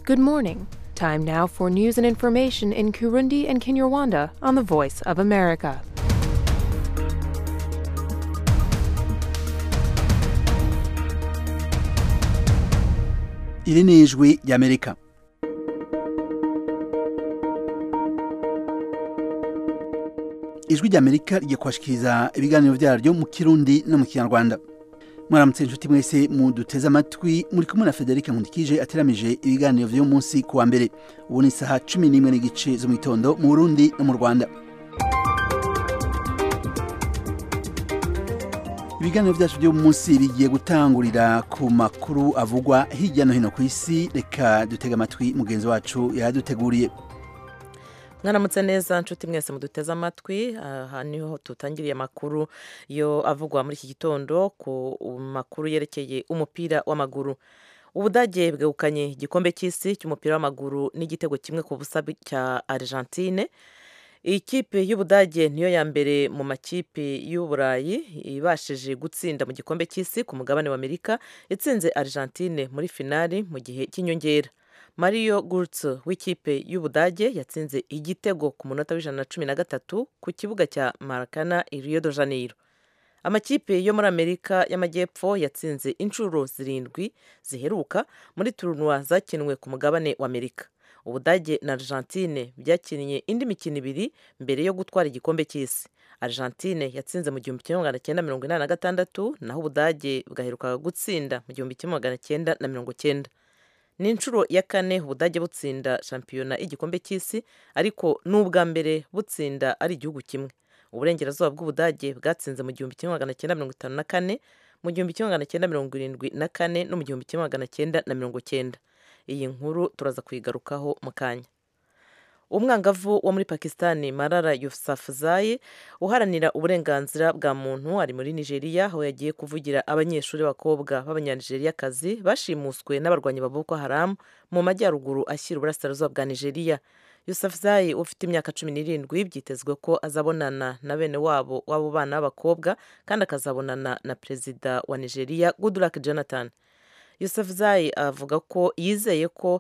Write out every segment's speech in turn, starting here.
Good morning. Time now for news and information in Kurundi and Kinyarwanda on the Voice of America. iri ni ijwi ry'amerika ijwi ry'amerika rigiye kubashikiriza ibiganiro byaryo mu kirundi no mu kinyarwanda mwaramutse inshuti mwese muduteze amatwi muri kumwe na federica nkundikije ateramije ibiganiro vy'uyu munsi ku wa mbere ubu ni isaha cumi n'imwe n'igice zo mu gitondo mu burundi no mu rwanda ibiganiro byacu by'uyu munsi bigiye gutangurira ku makuru avugwa hirya no hino ku isi reka dutege amatwi mugenzi wacu yaduteguriye mwaramutse neza nshuti mwese muduteze amatwi aha niho tutangiriye amakuru yo avugwa muri iki gitondo ku makuru yerekeye umupira w'amaguru ubudage bwegukanye igikombe cy'isi cy'umupira w'amaguru n'igitego kimwe ku busa cya argentine ikipe y'ubudage niyo ya mbere mu makipe y'uburayi ibashije gutsinda mu gikombe cy'isi ku mugabane wa amerika itsinze argentine muri finali mu gihe cy'inyongera mario gurtz w'ikipe y'ubudage yatsinze igitego ku munota w'ijana na cumi na gatatu ku kibuga cya marakana i rio de janeiro amakipe yo muri amerika y'amajyepfo yatsinze inshuro zirindwi ziheruka muri turunwa zakinwe ku mugabane wa amerika ubudage na argentine byakinnye indi mikino ibiri mbere yo gutwara igikombe cy'isi argentine yatsinze mu gihumbi kimwe magana cyenda mirongo inani na gatandatu naho ubudage bwaherukaga gutsinda mu gihumbi kimwe magana cyenda na mirongo cyenda ni inshuro ya kane ubudage butsinda shampiyona y'igikombe cy'isi ariko ni ubwa mbere butsinda ari igihugu kimwe uburengerazuba bw'ubudage bwatsinze mu gihumbi kimwe magana cyenda mirongo itanu na kane mu gihumbi kimwe magana cyenda mirongo irindwi na kane no mu gihumbi kimwe magana cyenda na mirongo cyenda iyi nkuru turaza kuyigarukaho mu kanya umwangavu wo muri pakisitani marara yusafuzayi uharanira uburenganzira bwa muntu ari muri nigeria aho yagiye kuvugira abanyeshuri b'abakobwa b'abanyanigeriyakazi bashimuswe n'abarwanyi ba boko haramu mu majyaruguru ashyira uburasirazuba bwa nigeria yusafuzayi ufite imyaka cumi n'irindwi byitezwe ko azabonana na bene wabo w'abo bana b'abakobwa kandi akazabonana na perezida wa nigeria goodluck jonathan Yusuf Zai avuga ko yizeye ko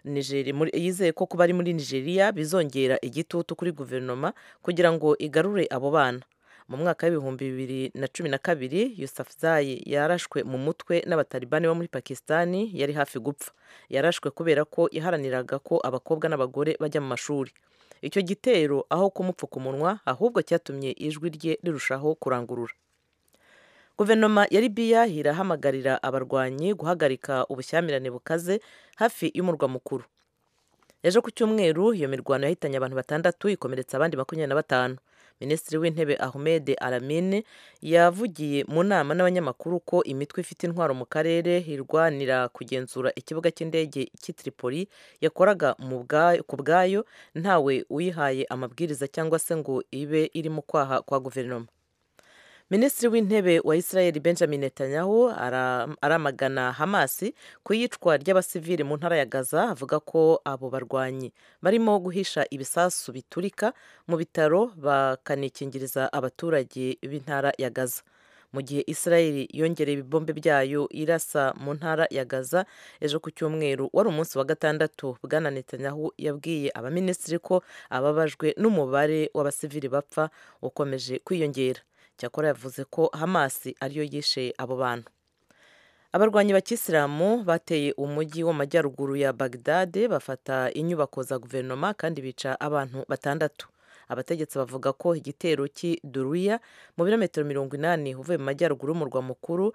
yizeye ko kuba ari muri nigeria bizongera igitutu kuri guverinoma kugira ngo igarure abo bana mu mwaka w'ibihumbi bibiri na cumi na kabiri Yusuf Zai yarashwe mu mutwe n'abatalibani bo muri pakisitani yari hafi gupfa yarashwe kubera ko yaharaniraga ko abakobwa n'abagore bajya mu mashuri icyo gitero aho kumupfuka umunwa ahubwo cyatumye ijwi rye rirushaho kurangurura guverinoma ya libiya irahamagarira abarwanyi guhagarika ubushyamirane bukaze hafi y'umurwa mukuru ejo ku cyumweru iyo mirwano yahitanye abantu batandatu ikomeretsa abandi makumyabiri na batanu minisitiri w'intebe ahmed aramine yavugiye mu nama n'abanyamakuru ko imitwe ifite intwaro mu karere irwanira kugenzura ikibuga cy'indege cy'i Tripoli yakoraga ku bwayo ntawe uyihaye amabwiriza cyangwa se ngo ibe iri mu kwaha kwa guverinoma minisitiri w'intebe wa israel benjamin netanyahu aramagana hamasi ku iyicwa ry'abasivili mu ntara ya gaza avuga ko abo barwanyi barimo guhisha ibisasu biturika mu bitaro bakanikingiriza abaturage b'intara ya gaza mu gihe israel yongereye ibibombe byayo irasa mu ntara ya gaza ejo ku cyumweru wari umunsi wa gatandatu bwana netanyahu yabwiye abaminisitiri ko ababajwe n'umubare w'abasivili bapfa ukomeje kwiyongera cyakora yavuze ko hamasi ariyo yishe abo bantu abarwanyi bakisilamu bateye umujyi wo mu majyaruguru ya bagdade bafata inyubako za guverinoma kandi bica abantu batandatu abategetsi bavuga ko igitero cy'i duruya mu birometero mirongo inani uvuye mu majyaruguru y'umurwa mukuru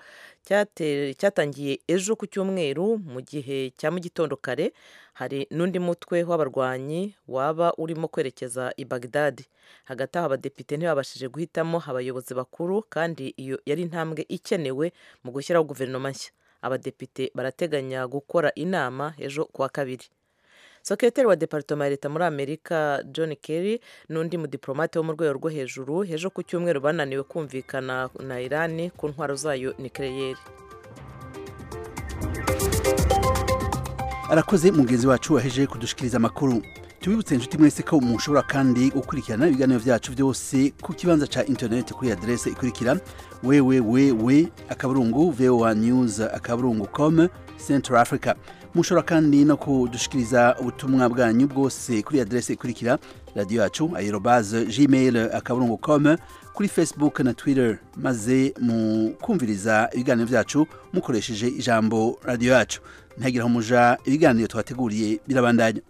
cyatangiye ejo ku cyumweru mu gihe cya mu gitondo kare hari n'undi mutwe w'abarwanyi waba urimo kwerekeza i bagdadi hagati aho abadepite ntibabashije guhitamo abayobozi bakuru kandi iyo yari intambwe ikenewe mu gushyiraho guverinoma nshya abadepite barateganya gukora inama ejo kuwa kabiri sekretari wa departoma ya leta muri amerika john kerry n'undi mudiplomate wo mu rwego rwo hejuru ejo ku cyumweru bananiwe kumvikana na irani ku ntwaro zayo nikeleyeri arakoze mugenzi wacu waheje kudushikiriza amakuru tubibutse inshuti mwese ko mushobora kandi gukurikirana ibiganiro vyacu vyose ku kibanza ca internet kuri adrese ikurikira www akaburungu voa news akaburungu com central africa mushobora kandi no kudushikiriza ubutumwa bwanyu bwose kuri adrese ikurikira radio yacu aerobase gmail akaburungu com kuri facebook na twitter maze mukumviriza ibiganiro vyacu mukoresheje ijambo radio yacu ntagira aho muja ibiganiro twateguriye birabandanya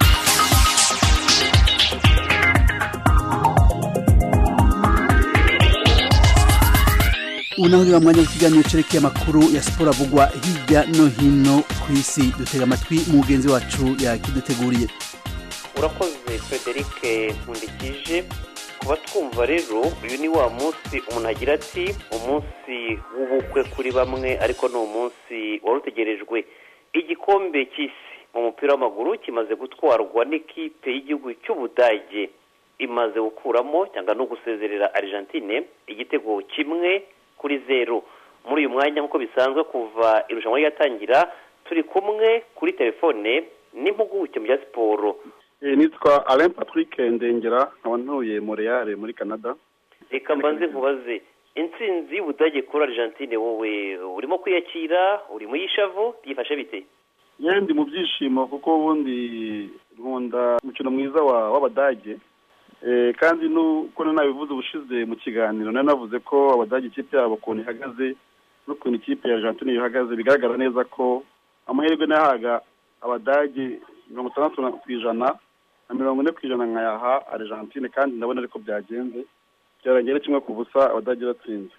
ubu naho niba mwanya w'ikiganiro cerekeye amakuru ya siporo avugwa hirya no hino ku isi dutega amatwi mugenzi wacu yakiduteguriye urakoze frederic nkundikije kuba twumva rero uyu ni wa munsi umuntu agira ati umunsi w'ubukwe kuri bamwe ariko ni umunsi wari utegerejwe igikombe cy'isi mu mupira w'amaguru kimaze gutwarwa n'ikipe y'igihugu cy'ubudage imaze gukuramo cyangwa no gusezerera argentine igitego kimwe kuri zeru muri uyu mwanya nk'uko bisanzwe kuva irushanwa ryatangira turi kumwe kuri telefone n'impuguke mu bya siporo nitwa alain patrick ndengera nkaba ntuye montreal muri canada reka mbanze nkubaze intsinzi y'ubudage kuri argentine wowe urimo kwiyakira uri mu y'ishavu byifashe bite yendi mu byishimo kuko ubundi nkunda umukino mwiza w'abadage kandi nuko nabivuze ubushize mu kiganiro nari navuze ko abadage ikipe yabo ukuntu ihagaze n'ukuntu ikipe ya argentine ihagaze bigaragara neza ko amahirwe nayahaga abadage mirongo itandatu ku ijana na mirongo ine ku ijana nkayaha argentine kandi ndabona ariko byagenze byarangiye kimwe ku busa abadage batsinze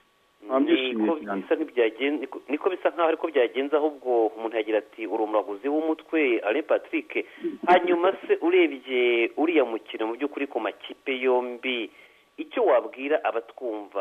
niko bisa nkaho ariko byagenze ahubwo umuntu yagira ati uri umuraguzi w'umutwe ale patrick hanyuma se urebye uriya mukino mu by'ukuri ku makipe yombi icyo wabwira abatwumva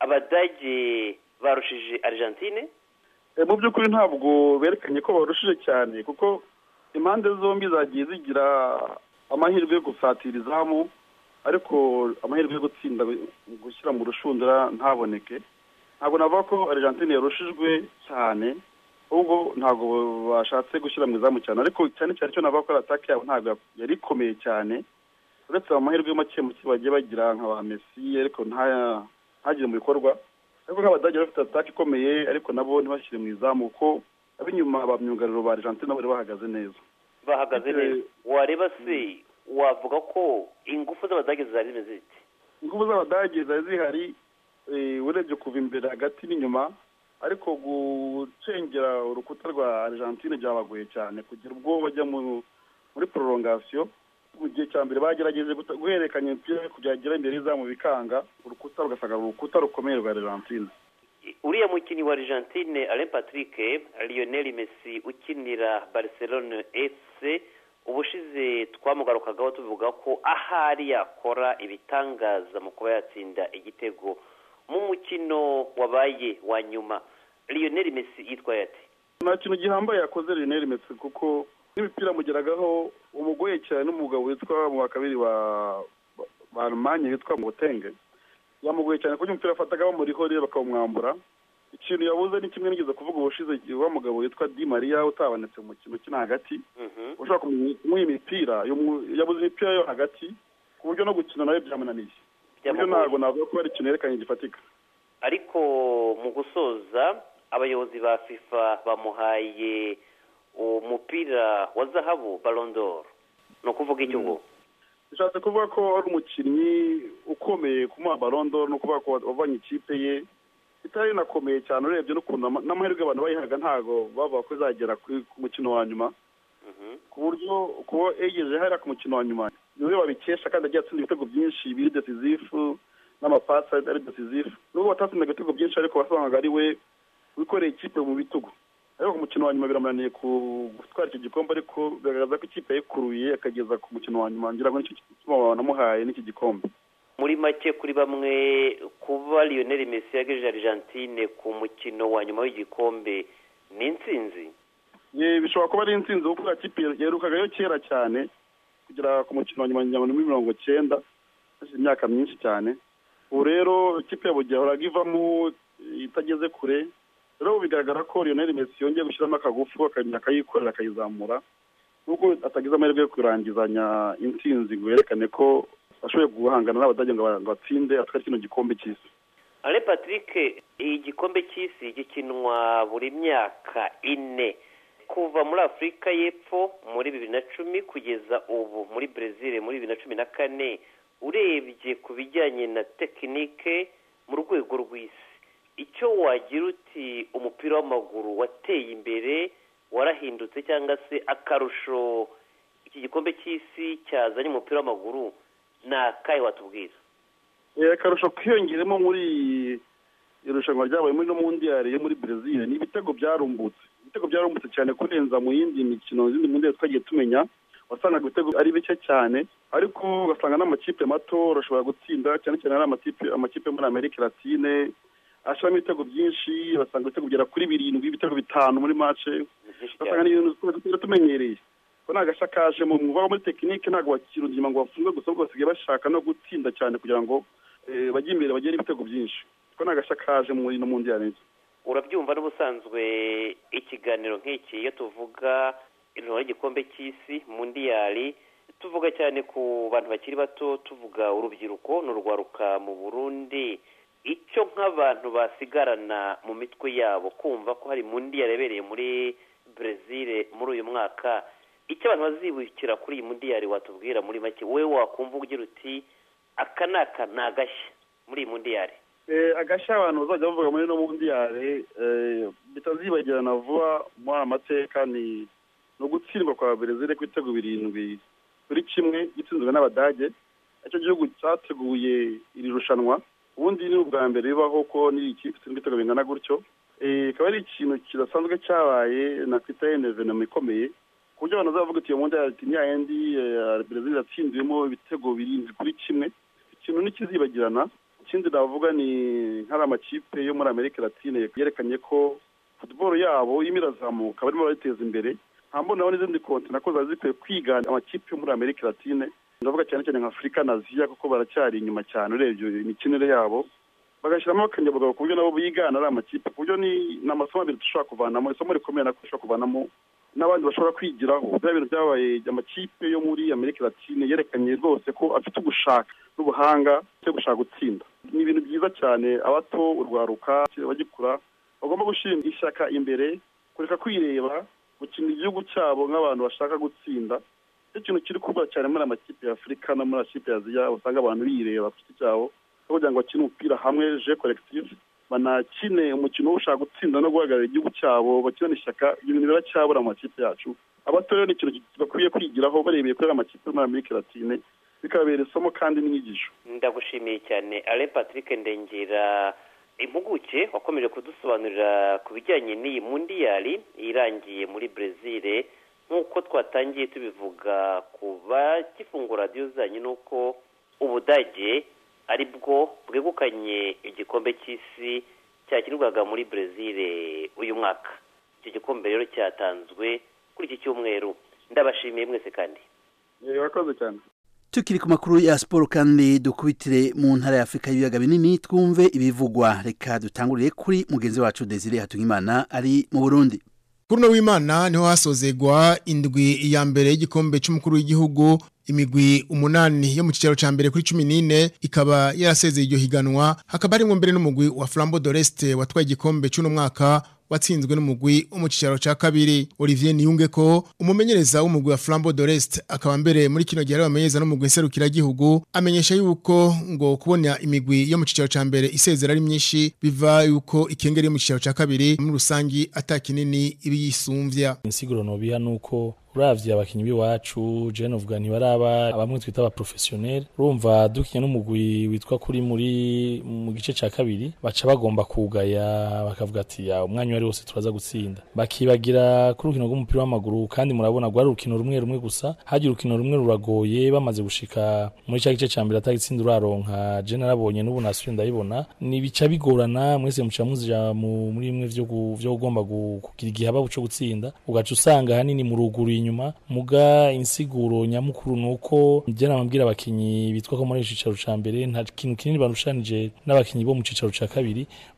abadage barushije argentine mu by'ukuri ntabwo berekanye ko barushije cyane kuko impande zombi zagiye zigira amahirwe yo gusatira izamu ariko amahirwe yo gutsinda gushyira mu rushundura ntaboneke ntabwo navuga ko argentine yarushijwe cyane ahubwo ntabwo bashatse gushyira mu izamu cyane ariko cyane cyane icyo navuga ko atake yabo ntabwo yari ikomeye cyane uretse amahirwe make make bagiye bagira nka ba mesi ariko ntagire mu bikorwa ariko nk'abadage bafite atake ikomeye ariko nabo ntibashyire mu izamu kuko ab'inyuma ba myugariro ba argentine bari bahagaze neza bahagaze neza wareba se wavuga ko ingufu z'abadage zari zimeze zite ingufu z'abadage zari zihari urebye kuva imbere hagati n'inyuma ariko gucengera urukuta rwa argentine byabagoye cyane kugira ubwo bajya muri prolongation mu gihe cya mbere bagerageje guhererekanya imipira kugera imbere y'izamu bikanga urukuta rugasanga urukuta rukomeye rwa argentine uriya mukinnyi wa argentine alain patrick lionel messi ukinira barcelone fc ubushize twamugarukagaho tuvuga ko ahari yakora ibitangaza mu kuba yatsinda igitego mu mukino wabaye wa nyuma lionel messi yitwaye ati nta kintu gihambaye yakoze lionel messi kuko n'imipira amugeragaho umugoye cyane n'umugabo witwa mu wa kabiri wa ba almanye witwa mutenge yamugoye cyane kuko umupira afataga bamuriho rero bakawumwambura ikintu yabuze ni kimwe nigeze kuvuga ubushize wa mugabo witwa di maria utabonetse mu mukino ukina hagati ushobora kumuha imipira yabuze imipira yo hagati ku buryo no gukina nawe byamunaniye buryo ntabwo navuga ko hari ikintu yerekanye gifatika ariko mu gusoza abayobozi ba fifa bamuhaye umupira wa zahabu barondoro ni ukuvuga icyo ngo bishatse kuvuga ko ari umukinnyi ukomeye kumuha barondoro ni ukuvuga ko wavanye ikipe ye itari inakomeye cyane urebye n'ukuntu n'amahirwe abantu bayihaga ntabwo bavuga ko izagera ku mukino wa nyuma ku buryo kuba yegereje hariya ku mukino wa nyuma niwe wabikesha kandi agiye atsinda ibitego byinshi biri desizifu n'amapasi ari desizifu nubwo batatsindaga ibitego byinshi ariko wasangaga ari we wikoreye ikipe mu bitugu ariko ku mukino wa nyuma biramunaniye gutwara icyo gikombe ariko bigaragaza ko ikipe yayikuruye akageza ku mukino wa nyuma ngira ngo nicyo gituma banamuhaye n'iki gikombe muri make kuri bamwe kuba lionel messi yagejeje argentine ku mukino wa nyuma w'igikombe ni intsinzi bishobora kuba ari intsinzi kuko iriya kipe yerukagayo kera cyane kugera ku mukino wa nyuma muri mirongo cyenda hashize imyaka myinshi cyane ubu rero ikipe ya bugiye yahoraga ivamo itageze kure rero bigaragara ko lionel messi yongeye gushyiramo akagufu akayikorera akayizamura nubwo atagize amahirwe yo kurangizanya intsinzi ngo yerekane ko ashoboye guhangana n'abadage ngo batsinde atware kino gikombe cy'isi ale patrick iyi gikombe cy'isi gikinwa buri myaka ine kuva muri afurika y'epfo muri bibiri na cumi kugeza ubu muri brezil muri bibiri na cumi na kane urebye ku bijyanye na tekinike mu rwego rw'isi icyo wagira uti umupira w'amaguru wateye imbere warahindutse cyangwa se akarusho iki gikombe cy'isi cyazanye umupira w'amaguru ni akahe watubwira akarusho kiyongeremo muri irushanwa ryabaye muri no mundiyari yo muri brezil ni ibitego byarumbutse ibitego byarumbutse cyane kurenza mu yindi mikino izindi mundiyari twagiye tumenya wasangaga ibitego ari bike cyane ariko ugasanga n'amakipe mato urashobora gutsinda cyane cyane ari amakipe amakipe muri amerika latine ashiramo ibitego byinshi basanga ibitego bigera kuri birindwi ibitego bitanu muri mace ugasanga ni ibintu tuba tumenyereye ko nta gashya kaje mu mwuga muri tekinike ntabwo bakira ubuzima ngo bafunge gusa ahubwo basigaye bashaka no gutsinda cyane kugira ngo bajye imbere bagire ibitego byinshi ko nta gashya kaje muri no mundi ya urabyumva n'ubusanzwe ikiganiro nk'iki iyo tuvuga irushanwa ry'igikombe cy'isi mundiyari tuvuga cyane ku bantu bakiri bato tuvuga urubyiruko n'urwaruka mu burundi icyo nk'abantu basigarana mu mitwe yabo kumva ko hari mundiyari yabereye muri brezil muri uyu mwaka icyo abantu bazibukira kuri iyi mundiyari watubwira muri make wowe wakumva ugira uti aka ni aka ni agashya muri iyi mundiyari agashya abantu bazajya bavuga muri ino mundiyari bitazibagirana vuba muri aya mateka ni ugutsindwa kwa brezil ku bitego birindwi kuri kimwe gitsinzwe n'abadage icyo gihugu cyateguye iri rushanwa ubundi ni ubwa mbere bibaho ko n'iyi kipe itsindwa ibitego bingana gutyo ikaba ari ikintu kidasanzwe cyabaye nakwita enevenoma ikomeye ku buryo abantu bazavuga ati iyo mundiyari ati niya yindi brezil yatsinzwemo ibitego birindwi kuri kimwe ikintu ntikizibagirana ikindi navuga ni nk'ari amakipe yo muri amerika latine yerekanye ko futuboro yabo irimo irazamuka barimo barayiteza imbere nta mbonaho n'izindi konti nako ziba zikwiye kwigana amakipe yo muri amerika latine ndavuga cyane cyane nka afurika na aziya kuko baracyari inyuma cyane urebye imikinire yabo bagashyiramo akanyabugabo ku buryo nabo bigana ari amakipe ku buryo ni amasomo abiri dushobora kuvanamo isomo rikomeye nako dushobora kuvanamo n'abandi bashobora kwigiraho bya bintu byabaye amakipe yo muri amerika latine yerekanye rwose ko afite ugushaka n'ubuhanga cyo gushaka gutsinda ni ibintu byiza cyane abato urwaruka bagikura bagomba gushyira ishyaka imbere kureka kwireba gukina igihugu cyabo nk'abantu bashaka gutsinda icyo kintu kiri kuba cyane muri amakipe ya afurika no muri amakipe ya aziya usanga abantu bireba ku giti cyabo kugira ngo bakine umupira hamwe je collective banakine umukino wo gushaka gutsinda no guhagarara igihugu cyabo bakina ishyaka ibyo bintu biracyabura mu makipe yacu abato rero ni ikintu bakwiye kwigiraho barebeye kuri amakipe muri amerika latine bikababera isomo kandi n'inyigisho ndagushimiye cyane ale patrick ndengera impuguke wakomeje kudusobanurira ku bijyanye n'iyi mundiyari irangiye muri brezil nk'uko twatangiye tubivuga ku bagifungura radiyo zanyu ni uko ubudage ari bwo bwegukanye igikombe cy'isi cyakinirwaga muri brezil uyu mwaka icyo gikombe rero cyatanzwe kuri iki cyumweru ndabashimiye mwese kandi urakoze cyane tukiri ku makuru ya siporo kandi dukubitire mu ntara ya afurika y'ibiyaga binini twumve ibivugwa reka dutangurire kuri mugenzi wacu desire hatungimana ari mu burundi kuri uno w'imana niho hasozegwa indwi ya mbere y'igikombe cy'umukuru w'igihugu imigwi umunani yo mu kicaro ca mbere kuri 14 ikaba yarasezeye iryo higanwa hakaba harimo mbere n'umugwi wa Flambeau d'Oreste watwaye igikombe cy'uno mwaka watsinzwe n'umugwi wo mu kicaro ca kabiri Olivier Niyungeko umumenyereza w'umugwi wa Flambeau d'Oreste akaba mbere muri kino gihe bamenyeza n'umugwi serukira gihugu amenyesha yuko ngo kubona imigwi yo mu kicaro ca mbere isezera ari myinshi biva yuko ikengeri yo mu kicaro ca kabiri muri rusangi atakinini ibi yisumvya insiguro no biha nuko uravye abakinyi biwacu je novuga ntibaraba bamwe twita aba professionnel urumva dukinya n'umugwi witwa kuri muri mu gice ca kabiri baca bagomba kugaya bakavuga ati ya umwanya wari wose turaza gutsinda bakibagira kuri urukino rw'umupira w'amaguru kandi murabona rwari urukino rumwe rumwe gusa hagira urukino rumwe ruragoye bamaze gushika muri ca gice ca mbere atagitsinda uraronka je narabonye n'ubu nasubiye ndabibona ni bica bigorana mwese muca muja muri imwe vyo vyo ugomba kugira igihaba cyo gutsinda ugaca usanga hanini mu ruguru inyuma muga insiguro nyamukuru nuko je namabwira abakinyi bitwa ko muri icicaro ca mbere nta kintu kinini barushanije n'abakinyi bo mu cicaro ca kabiri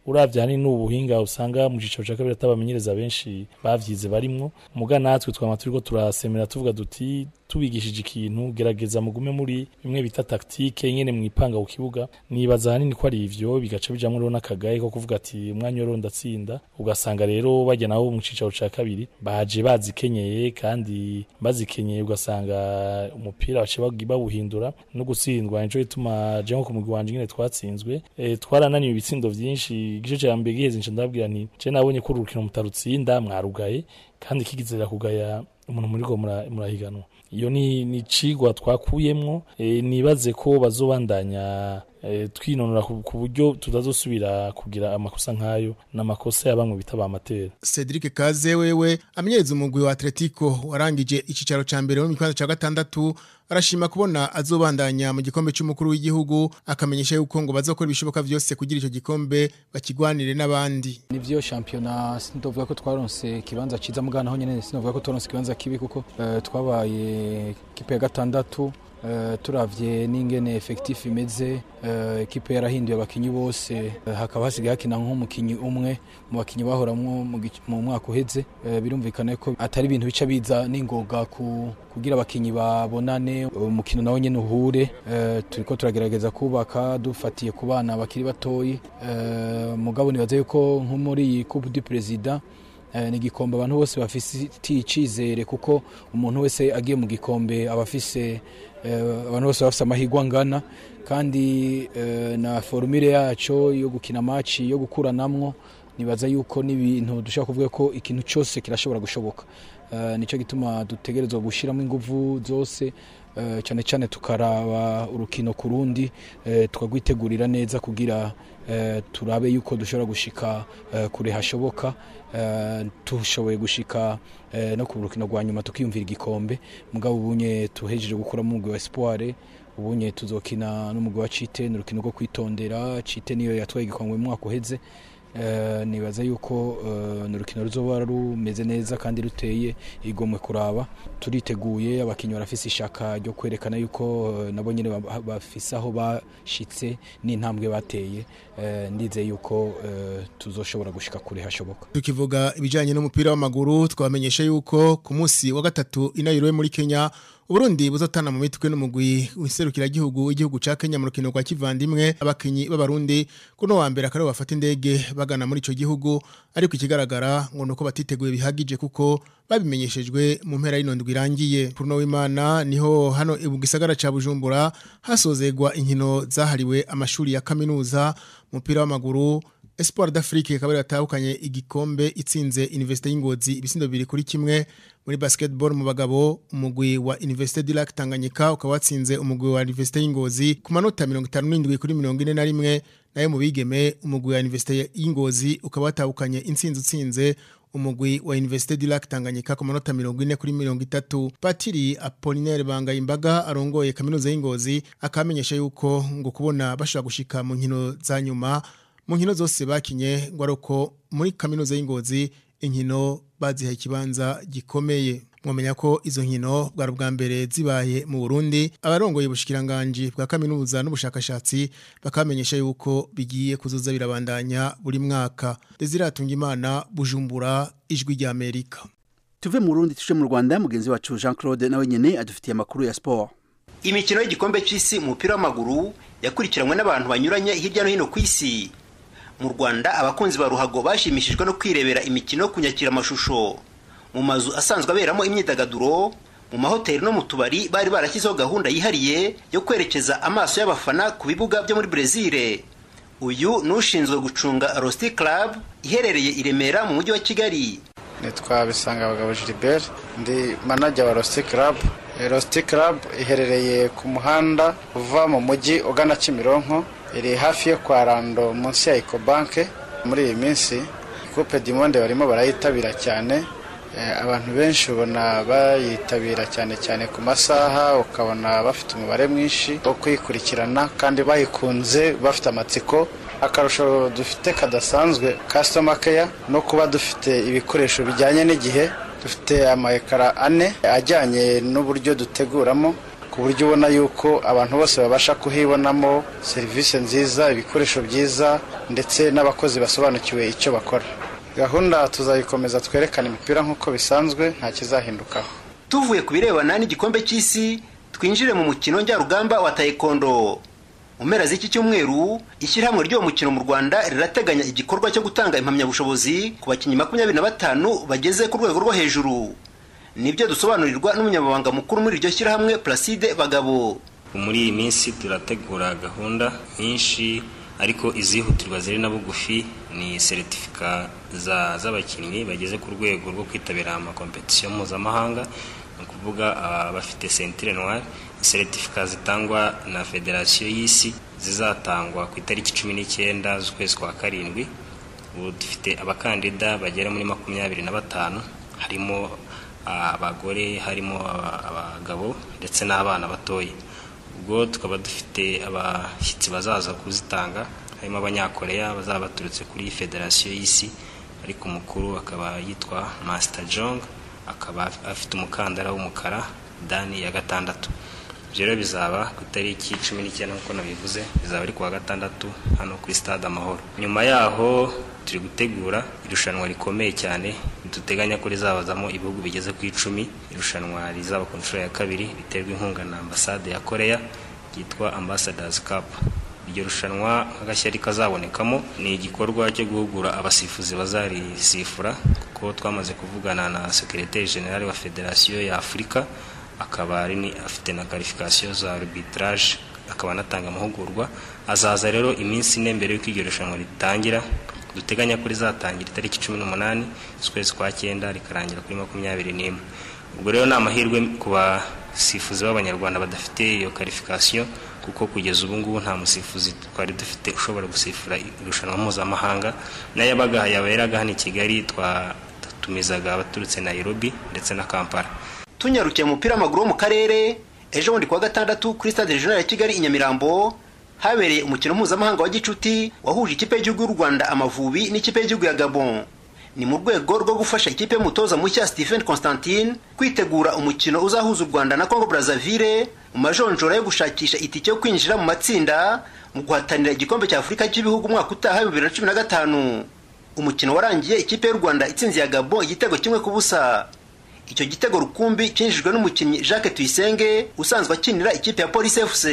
uravye hanini n'ubuhinga usanga mu cicaro ca kabiri atabamenyereza benshi bavyize barimwo muga natwe twama turiko turasemera tuvuga duti tubigishije ikintu gerageza mugume muri bimwe bita taktike nyene mwipanga ku kibuga nibaza hanini ko ari ivyo bigaca bijamwo rero n'akagaye ko kuvuga ati umwanya woro ndatsinda ugasanga rero bajya nabo mu cicaro ca kabiri baje bazikenyeye kandi bazikenyeye ugasanga umupira bace bawuhindura no gutsindwa nico gituma je nko ku mugwi wanje nyene twatsinzwe e, twarananiwe ibitsindo vyinshi igice ca mbere giheze nca ndababwira nti je nabonye ko urukino mutarutsinda mwarugaye kandi kigizera kugaya umuntu muriko murahiganwa iyo ni ni cigwa twakuyemwo e, nibaze ko bazobandanya e, twinonora ku buryo tutazosubira kugira amakosa nk'ayo n'amakosa ya bamwe bita ba matera Cedric Kaze wewe amenyereza umugwi wa Atletico warangije icicaro ca mbere mu kibanza ca gatandatu arashima kubona azobandanya mu gikombe cy'umukuru w'igihugu akamenyesha yuko ngo bazokora ibishoboka vyose kugira ico gikombe bakigwanire n'abandi nivyo championnat sindovuga ko twaronse kibanza ciza mugana ho nyene sinovuga ko twaronse kibanza kibi kuko uh, twabaye kipe ya gatandatu Uh, turavye n'ingene effectif imeze uh, ekipe yarahinduye abakinyi bose uh, hakaba hasigaye hakina nk'umukinyi umwe mu bakinyi bahoramwo mu mwaka uheze uh, birumvikana ko atari ibintu bica biza n'ingoga ku kugira abakinyi babonane umukino nawo nyene uhure uh, turiko turagerageza kubaka dufatiye ku bana bakiri batoyi uh, mugabo nibaza yuko nko muri iyi coupe du president ni igikombe abantu bose bafitiye icyizere kuko umuntu wese agiye mu gikombe aba afise abantu bose bafite amahirwe angana kandi na forumire yacu yo gukina maci yo gukuranamwo nibaza yuko n'ibintu dushobora kuvuga ko ikintu cyose kirashobora gushoboka nicyo gituma dutegerezwa gushyiramo ingufu zose cyane cyane tukaraba urukino ku rundi tukagwitegurira neza kugira turabe yuko dushobora gushika kure hashoboka dushoboye gushika no ku rukino rwa nyuma tukiyumvira igikombe mugabo ubunye tuhejeje gukuramo umugwi wa espoire ubunye tuzokina n'umugwi wa cite ni urukino rwo kwitondera cite niyo yatwaye igikombe mu mwaka uheze nibaza yuko ni urukino ruzoba rumeze neza kandi ruteye igomwe kuraba turiteguye abakinnyi barafise ishaka ryo kwerekana yuko nabo nyine bafise aho bashitse n'intambwe bateye ndizeye yuko tuzoshobora gushika kure hashoboka tukivuga ibijyanye n'umupira w'amaguru twamenyesha yuko ku munsi wa gatatu inayirowe muri kenya Uburundi buzotana mu mitwe n'umugwi wiserukira gihugu igihugu ca Kenya mu rukino rwa kivandimwe abakinyi b'abarundi kuno wa mbere akaro bafata indege bagana muri ico gihugu ariko ikigaragara ngo nuko batiteguye bihagije kuko babimenyeshejwe mu mpera y'inondwi irangiye kuno w'Imana niho hano mu gisagara ca Bujumbura hasozegwa inkino zahariwe amashuri ya kaminuza umupira w'amaguru Espoir d'Afrique kabari batahukanye igikombe itsinze Université y'Ingozi ibisindo bibiri kuri kimwe muri basketball mu bagabo umugwi wa Université du Lac Tanganyika ukaba watsinze umugwi wa Université y'Ingozi ku manota 57 kuri 41 nayo mu bigeme umugwi wa Université y'Ingozi ukaba watahukanye intsinzi utsinze umugwi wa Université du Lac Tanganyika ku manota 40 kuri 30 Patiri Apollinaire Banga imbaga arongoye kaminuza y'Ingozi akamenyesha yuko ngo kubona bashaka gushika mu nkino za nyuma mu nkino zose bakinye ngo ariko muri kaminuza y'ingozi inkino bazihaye ikibanza gikomeye mwamenya ko izo nkino bwari ubwa mbere zibaye mu Burundi abarongoye ubushikiranganje bwa kaminuza n'ubushakashatsi bakamenyesha yuko bigiye kuzoza birabandanya buri mwaka Desiratunga Imana Bujumbura ijwi rya Amerika tuve mu Burundi tuje mu Rwanda mugenzi wacu Jean Claude nawe nyene adufitiye amakuru ya sport imikino y'igikombe cy'isi mu mupira w'amaguru yakurikiranwe n'abantu banyuranye hirya no hino ku isi mu rwanda abakunzi ba ruhago bashimishijwe no kwirebera imikino ku amashusho mu mazu asanzwe aberamo imyidagaduro mu mahoteli no mu tubari bari barashyizeho gahunda yihariye yo kwerekeza amaso y'abafana ku bibuga byo muri brezil uyu ni ushinzwe gucunga rosti club iherereye i remera mu mujyi wa kigali nitwa bisanga abagabo gilbert ndi manajya wa rosti club rosti club iherereye ku muhanda uva mu mujyi ugana kimironko iri hafi yo kwa rando munsi ya ecobanke muri iyi minsi coupe du monde barimo barayitabira cyane abantu benshi ubona bayitabira cyane cyane ku masaha ukabona bafite umubare mwinshi wo kuyikurikirana kandi bayikunze bafite amatsiko akarusho dufite kadasanzwe customer care no kuba dufite ibikoresho bijyanye n'igihe dufite amayekara ane ajyanye n'uburyo duteguramo ku buryo ubona yuko abantu bose babasha kuhibonamo serivisi nziza ibikoresho byiza ndetse n'abakozi basobanukiwe icyo bakora gahunda tuzayikomeza twerekana imipira nk'uko bisanzwe nta kizahindukaho tuvuye ku birebana n'igikombe cy'isi twinjire mu mukino njyarugamba wa taekwondo mu mpera z'iki cyumweru ishyirahamwe ry'uwo mukino mu rwanda rirateganya igikorwa cyo gutanga impamyabushobozi ku bakinnyi makumyabiri na batanu bageze ku rwego rwo hejuru nibyo dusobanurirwa n'umunyamabanga mukuru muri iryo shyirahamwe placide bagabo muri iyi minsi turategura gahunda nyinshi ariko izihutirwa ziri na bugufi ni seritifika z'abakinnyi bageze ku rwego rwo kwitabira amakompetisiyo mpuzamahanga ni ukuvuga abafite sentire noire seritifika zitangwa na federasiyo y'isi zizatangwa ku itariki cumi n'icyenda z'ukwezi kwa karindwi ubu dufite abakandida bagera muri makumyabiri na batanu harimo abagore harimo abagabo ndetse n'abana batoya ubwo tukaba dufite abashyitsi bazaza kuzitanga harimo abanyakoreya bazaba baturutse kuri federasiyo y'isi ariko umukuru akaba yitwa masita jong akaba afite umukandara w'umukara dani ya gatandatu ibyo rero bizaba ku itariki cumi n'icyenda nk'uko nabivuze bizaba ari ku wa gatandatu hano kuri stade amahoro nyuma yaho turi gutegura irushanwa rikomeye cyane duteganya ko rizabazamo ibihugu bigeze ku icumi irushanwa rizaba ku nshuro ya kabiri riterwa inkunga na ambasade ya koreya ryitwa ambassadors cup iryo rushanwa nk'agashyari kazabonekamo ni igikorwa cyo guhugura abasifuzi bazarisifura kuko twamaze kuvugana na sekereteri generale wa federasiyo ya afurika akaba ari afite na karifikasiyo za arbitrage akaba anatanga amahugurwa azaza rero iminsi ine mbere y'uko iryo rushanwa ritangira duteganya ko rizatangira itariki cumi n'umunani z'ukwezi kwa cyenda rikarangira kuri makumyabiri n'imwe ubwo rero ni amahirwe ku basifuzi b'abanyarwanda badafite iyo karifikasiyo kuko kugeza ubu ngubu nta musifuzi twari dufite ushobora gusifura irushanwa mpuzamahanga n'ayabaga yaberaga hano i kigali twatumizaga abaturutse Nairobi ndetse na kampala tunyarukiye mu mupira w'amaguru wo mu karere ejo bundi kuwa gatandatu kuri stade regional ya kigali i nyamirambo habereye umukino mpuzamahanga wa gicuti wahuje ikipe y'igihugu y'u rwanda amavubi n'ikipe y'igihugu ya gabon ni mu rwego rwo gufasha ikipe y'umutoza mushya stephen constantine kwitegura umukino uzahuza u rwanda na congo brazzaville mu majonjora yo gushakisha itike yo kwinjira mu matsinda mu guhatanira igikombe cya afurika cy'ibihugu umwaka utaha bibiri na cumi na gatanu umukino warangiye ikipe y'u rwanda itsinze ya gabon igitego kimwe ku busa icyo gitego rukumbi cyinjijwe n'umukinnyi jacques tuyisenge usanzwe akinira ikipe ya polisi fc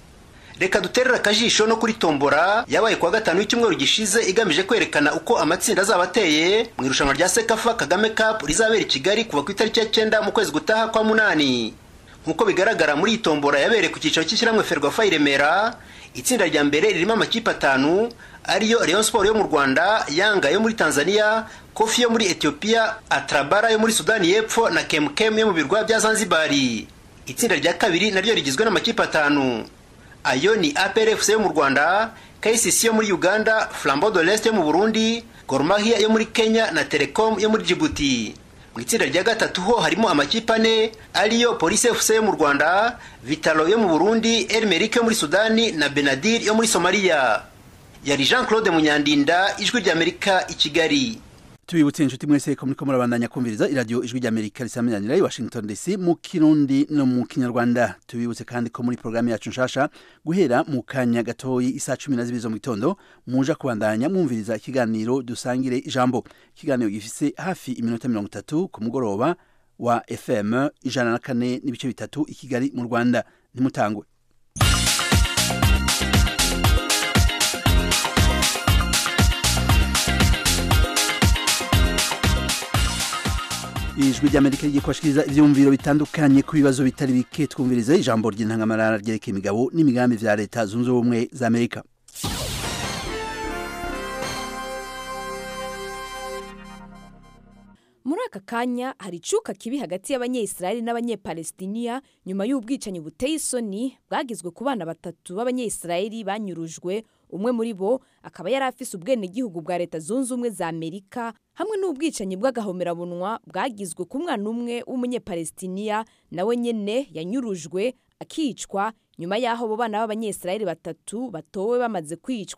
reka duterere akajisho no kuri tombora yabaye kuwa gatanu w'icyumweru gishize igamije kwerekana uko amatsinda azaba ateye mu irushanwa rya sekafa kagame cup rizabera i kigali kuva ku itariki ya cyenda mu kwezi gutaha kwa munani nk'uko bigaragara muri iyi tombora yabereye ku cyicaro cy'ishyirahamwe ferwafa i remera itsinda rya mbere ririmo amakipe atanu ariyo Rayon Sport yo mu Rwanda Yanga yo muri Tanzania Kofi yo muri Ethiopia Atrabara yo muri Sudani y'Epfo na Kemkem yo mu birwa bya Zanzibar itsinda rya kabiri naryo rigizwe n'amakipe atanu ayo ni APR FC yo mu Rwanda KCC yo muri Uganda Flambeau de l'Est yo mu Burundi Gor Mahia yo muri Kenya na Telecom yo muri Djibouti mu itsinda rya gatatu ho harimo amakipe ane ariyo Police FC yo mu Rwanda Vitalo yo mu Burundi Elmerick yo muri Sudani na Benadir yo muri Somalia yari Jean Claude Munyandinda ijwi ry'Amerika i Kigali tubibutse inshuti mwese ko muriko murabandanya kumviriza iradiyo ijwi ry'amerika risamiranira i washington dc mu kirundi no mu kinyarwanda tubibutse kandi ko muri porogaramu yacu nshasha guhera mu kanya gatoyi isaa cumi na zibiri zo mu gitondo muja kubandanya mwumviriza ikiganiro dusangire ijambo ikiganiro gifise hafi iminota mirongo itatu ku mugoroba wa fm ijana na kane n'ibice bitatu i kigali mu rwanda ntimutangwe ijwi ry'amerika rigiye kubashikiriza ivyumviro bitandukanye ku bibazo bitari bike twumvirize ijambo ry'intangamarara ryerekeye imigabo n'imigambi vya leta zunze ubumwe za amerika muri aka kanya hari icuka kibi hagati y'abanyayisiraheli n'abanyepalestiniya nyuma y'ubwicanyi buteye isoni bwagizwe ku bana batatu b'abanyayisiraheli banyurujwe umwe muri bo akaba yari afise ubwenegihugu bwa leta zunze ubumwe za amerika hamwe n'ubwicanyi bw'agahomerabunwa bwagizwe ku mwana umwe w'umunyepalestiniya nawe nyene yanyurujwe akicwa nyuma y'aho abo bana b'abanyayisiraheli batatu batowe bamaze kwicwa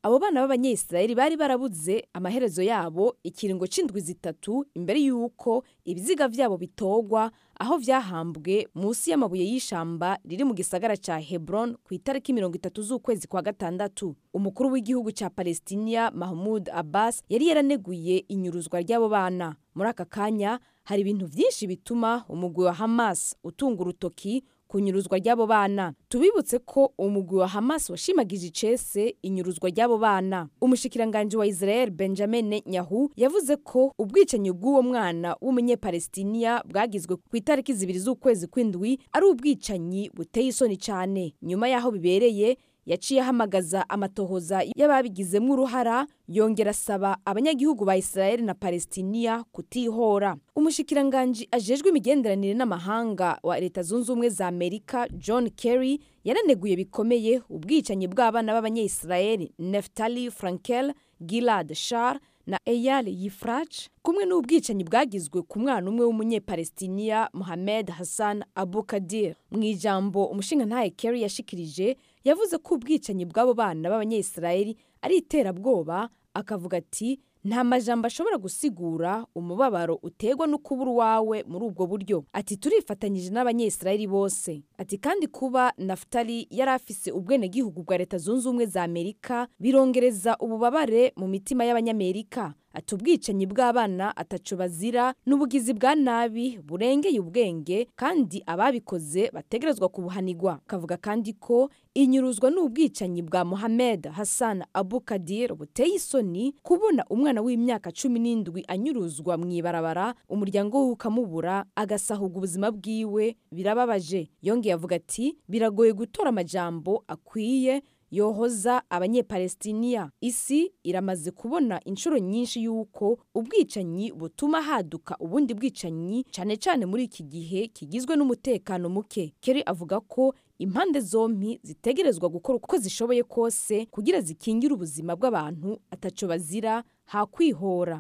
abo bana b'abanyayisirayeli bari barabuze amaherezo yabo ikiringo c'indwi zitatu imbere y'uko ibiziga vyabo bitogwa aho vyahambwe munsi y'amabuye y'ishamba riri mu gisagara ca hebron ku itariki mirongo itatu z'ukwezi kwa gatandatu umukuru w'igihugu ca palestinia mahmud abbas yari yaraneguye inyuruzwa ry'abo bana muri aka kanya hari ibintu vyinshi bituma umugwi wa hamas utunga urutoki ku nyuruzwa ry'abo bana tubibutse ko umugwi wa hamas washimagije icese inyuruzwa ry'abo bana umushikiranganji wa israel benjamin netanyahu yavuze ko ubwicanyi bw'uwo mwana w'umunyepalestiniya bwagizwe ku itariki zibiri z'ukwezi kw'indwi ari ubwicanyi buteye isoni cyane nyuma y'aho bibereye yaciye ahamagaza amatohoza y'ababigizemo uruhara yongera asaba abanyagihugu ba israel na palestiniya kutihora umushikiranganji ajejwe imigenderanire n'amahanga wa leta zunze ubumwe za amerika john kerry yaraneguye bikomeye ubwicanyi bw'abana b'abanyayisirayeli neftali frankel gilad shar na eyal yifrach kumwe n'ubwicanyi bwagizwe ku mwana umwe w'umunyepalestiniya mohamed hassan abu kadir mu ijambo umushingantahe kerry yashikirije yavuze ko ubwicanyi bw'abo bana b'abanyayisirayeli ari iterabwoba akavuga ati nta majambo ashobora gusigura umubabaro utegwa no kubura uwawe muri ubwo buryo ati turifatanyije n'abanyayisirayeli bose ati kandi kuba nafutali yari afise ubwenegihugu bwa leta zunze ubumwe za amerika birongereza ububabare mu mitima y'abanyamerika ati ubwicanyi bw'abana ataco bazira n'ubugizi bwa nabi burengeye ubwenge kandi ababikoze bategerezwa kubuhanigwa kavuga kandi ko inyuruzwa n'ubwicanyi bwa mohamed hassan abu kadir buteye isoni kubona umwana w'imyaka cumi n'indwi anyuruzwa mu ibarabara umuryango we ukamubura agasahuga ubuzima bwiwe birababaje yongeye avuga ati biragoye gutora amajambo akwiye yohoza abanyepalestiniya isi iramaze kubona inshuro nyinshi y'uko ubwicanyi butuma haduka ubundi bwicanyi cyane cyane muri iki gihe kigizwe n'umutekano muke keri avuga ko impande zombi zitegerezwa gukora uko zishoboye kose kugira zikingire ubuzima bw'abantu ataco bazira hakwihora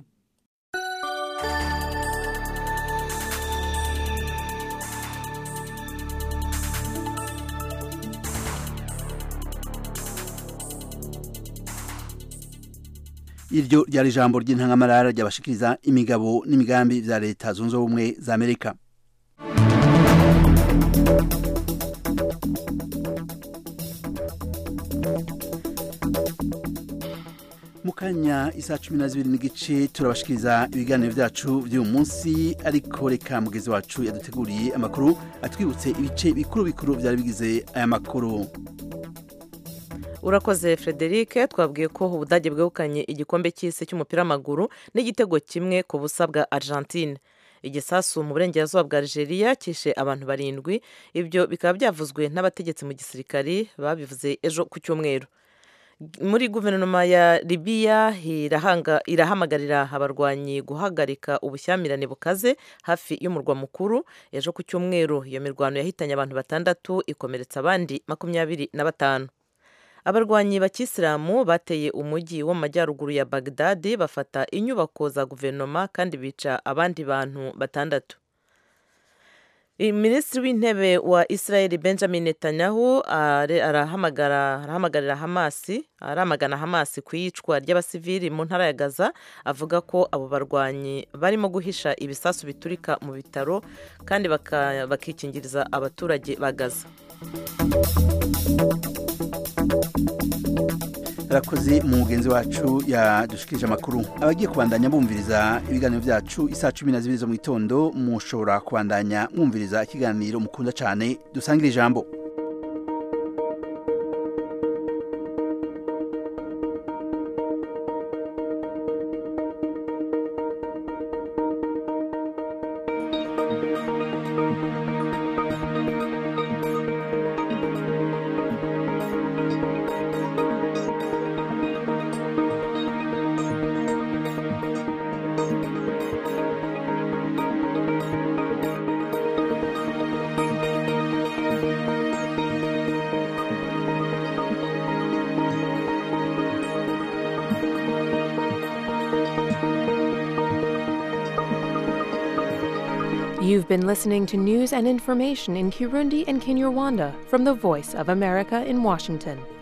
iryo ryari ijambo ry'intangamarara ryabashikiriza imigabo n'imigambi vya leta zunze ubumwe za amerika mu kanya isa cumi na zibiri n'igice turabashikiriza ibiganiro vyacu vy'uyu munsi ariko reka mugezi wacu yaduteguriye amakuru atwibutse ibice bikuru bikuru vyari bigize aya makuru urakoze frederic twabwiye ko ubudage bwegukanye igikombe cy'isi cy'umupira w'amaguru n'igitego kimwe ku busa bwa argentine igisasu mu burengerazuba bwa algeria kishe abantu barindwi ibyo bikaba byavuzwe n'abategetsi mu gisirikari babivuze ejo ku cyumweru muri guverinoma ya libiya irahamagarira abarwanyi guhagarika ubushyamirane bukaze hafi y'umurwa mukuru ejo ku cyumweru iyo mirwano yahitanye abantu batandatu ikomeretsa abandi makumyabiri na batanu abarwanyi bakisilamu bateye umujyi wo mu majyaruguru ya bagdadi bafata inyubako za guverinoma kandi bica abandi bantu batandatu minisitiri w'intebe wa israel benjamin netanyahu arahamagarira hamasi aramagana hamasi ku iyicwa ry'abasivili mu ntara ya gaza avuga ko abo barwanyi barimo guhisha ibisasu biturika mu bitaro kandi bakikingiriza abaturage ba gaza arakoze mugenzi wacu yadushikirije amakuru abagiye kubandanya bumviriza ibiganiro byacu isaa cumi na zibiri zo mu gitondo mushobora kubandanya mwumviriza ikiganiro mukunda cyane dusangire ijambo You've been listening to news and information in Kirundi and Kinyarwanda from the Voice of America in Washington.